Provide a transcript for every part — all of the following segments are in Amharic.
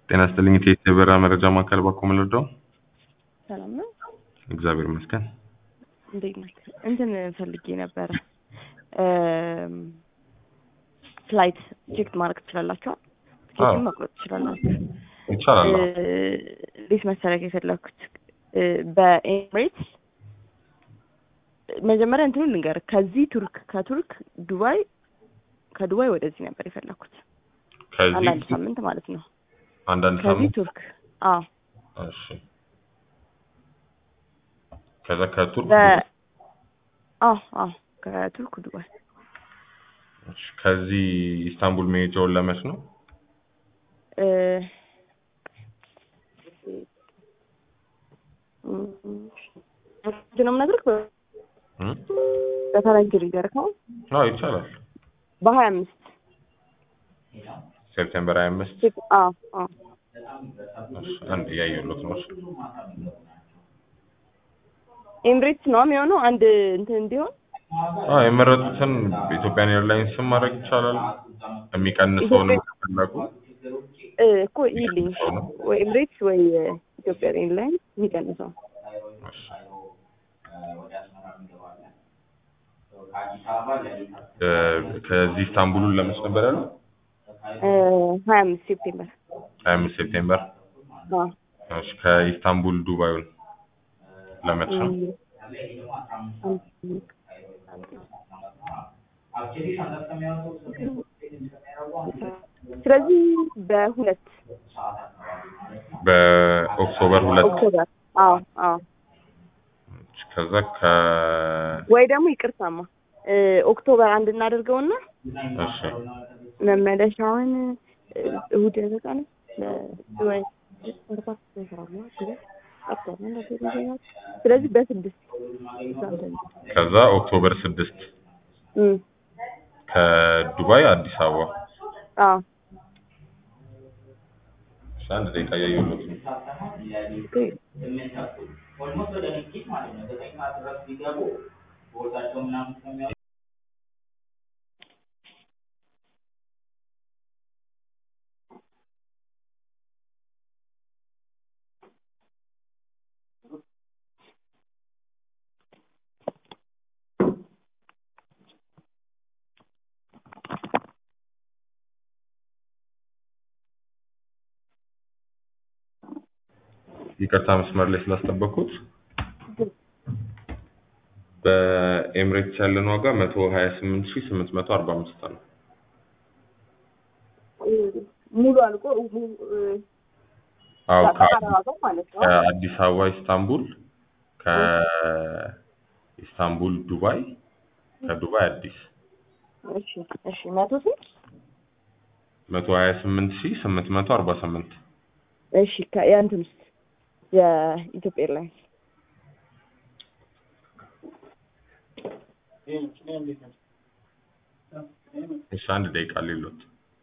ጤና ይስጥልኝ የኢትዮ የበረራ መረጃ ማዕከል ባኮ ምልርዳው ሰላም ነው። እግዚአብሔር ይመስገን። እንዴት ነህ? እንትን ፈልጌ ነበረ ፍላይት ቼክ ማድረግ ትችላላችኋል? ቲኬትን መቁረጥ ትችላላችሁ? ይቻላል። አዎ። እንዴት መሰረክ የፈለኩት በኤምሬትስ መጀመሪያ እንትኑን ልንገርህ። ከዚህ ቱርክ ከቱርክ ዱባይ ከዱባይ ወደዚህ ነበር የፈለኩት አንዳንድ ከዚህ ሳምንት ማለት ነው። አንዳንድ ከዚህ ሳምንት ቱርክ አዎ እሺ። ከዛ ከቱርክ በ ዱባይ። አዎ አዎ ከቱርክ ዱባይ እሺ። ከዚህ ኢስታንቡል መሄጃውን ለመች ነው? እ እም፣ ነው የምነግርህ በ- እም? በፈረንጅ ልንገርህ ነው አዎ ይቻላል። በሀያ አምስት ሴፕቴምበር 25 አዎ አዎ እሺ። አንድ እያየሁለት ነው። እሺ። ኤምሬትስ ነው የሚሆነው አንድ እንትን እንዲሆን አዎ የመረጡትን በኢትዮጵያን ኤርላይንስ ስም ማድረግ ይቻላል። የሚቀንሰውንም ከፈለጉ እ፣ እኮ ይልኝ ወይ ኤምሬትስ ወይ ኢትዮጵያ ኤርላይንስ የሚቀንሰው እሺ። እ፣ ከዚህ ኢስታንቡሉን ለመች ነበር ያለው? ሀያ አምስት ሴፕቴምበር 25 ሴፕቴምበር አዎ እሺ። ከኢስታንቡል ዱባዩን ለመች ነው? ስለዚህ በሁለት በኦክቶበር ሁለት ኦክቶበር አዎ አዎ ከዛ ከ ወይ ደግሞ ይቅርታማ እ፣ ኦክቶበር አንድ እናደርገውና እሺ መመለሻውን እ፣ እሑድ ያበቃል ለዱባይ አርባ ይሰራሉ አይደል? አጥቷል አንድ አስር ይዘኛል። ስለዚህ በስድስት ከዛ ኦክቶበር ስድስት እም፣ ከዱባይ አዲስ አበባ አዎ እሺ፣ አንድ ደቂቃ እያየሁለት ነው። ኦኬ። ይቅርታ መስመር ላይ ስላስጠበቅኩት በኤምሬትስ ያለን ዋጋ መቶ ሀያ ስምንት ሺህ ስምንት መቶ አርባ አምስት ነው። እ፣ ሙሉ አልቆ ሙ- እ፣ አዎ ከ- ተቀራራበው ማለት ነው። ከአዲስ አበባ ኢስታንቡል፣ ከኢስታንቡል ዱባይ፣ ከዱባይ አዲስ እሺ እሺ መቶ ስንት? መቶ ሀያ ስምንት ሺህ ስምንት መቶ አርባ ስምንት እሺ ከ- የእንትን ውስጥ የኢትዮጵያ ኤርላይንስ እሺ አንድ ደቂቃ ሌሎት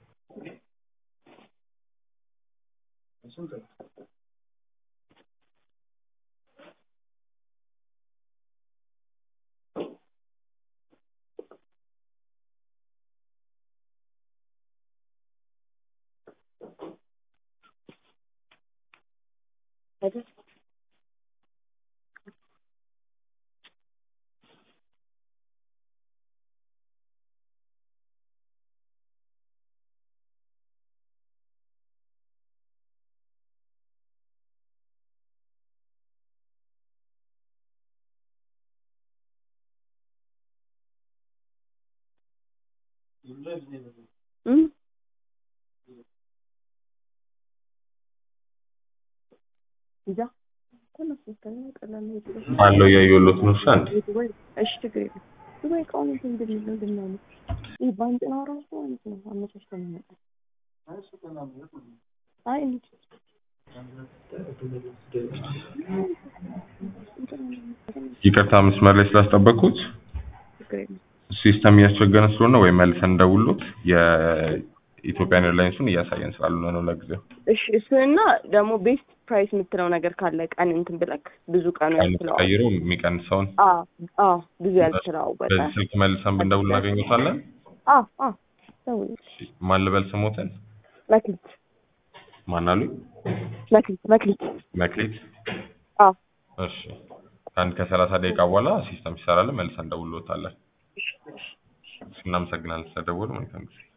አይደል? እም? ይዛ ከነሱ ከነ ቀላል ነው የተደረገው። አለው እያየሁለት ነው። እሺ አንድ ዱባይ እሺ ችግር የለም። ዱባይ እቃውን እንትን እንደሚለው እንደሚያመጥ ይህ ባንጭናው ራሱ ማለት ነው አመቻችቶ ነው የሚመጣው። አይ እንጂ ይቅርታ መስመር ላይ ስላስጠበቅኩት ችግር የለም። ሲስተም እያስቸገረን ስለሆነ ወይም መልሰን እንደውሎት የኢትዮጵያን ኤርላይንሱን እያሳየን ስላልሆነ ነው ለጊዜው። እሺ እሱንና ደግሞ ቤስት ፕራይስ የምትለው ነገር ካለ ቀን እንትን ብለክ ብዙ ቀኑ አይነት ያልችለዋል። ቀይሮ የሚቀንሰውን አዎ አዎ ብዙ ያልችለዋወጠ በዚህ ስልክ መልሰን ብንደውል እናገኘታለን። አዎ አዎ ደውል ማን ልበል ስሞትን? ላክልት ማን አሉኝ? መክሊት መክሊት መክሊት አዎ እሺ ከአንድ ከሰላሳ ደቂቃ በኋላ ሲስተም ይሰራል መልሰን እንደውልዎታለን። እሺ እናመሰግናለን ስለደወሉ መልካም ጊዜ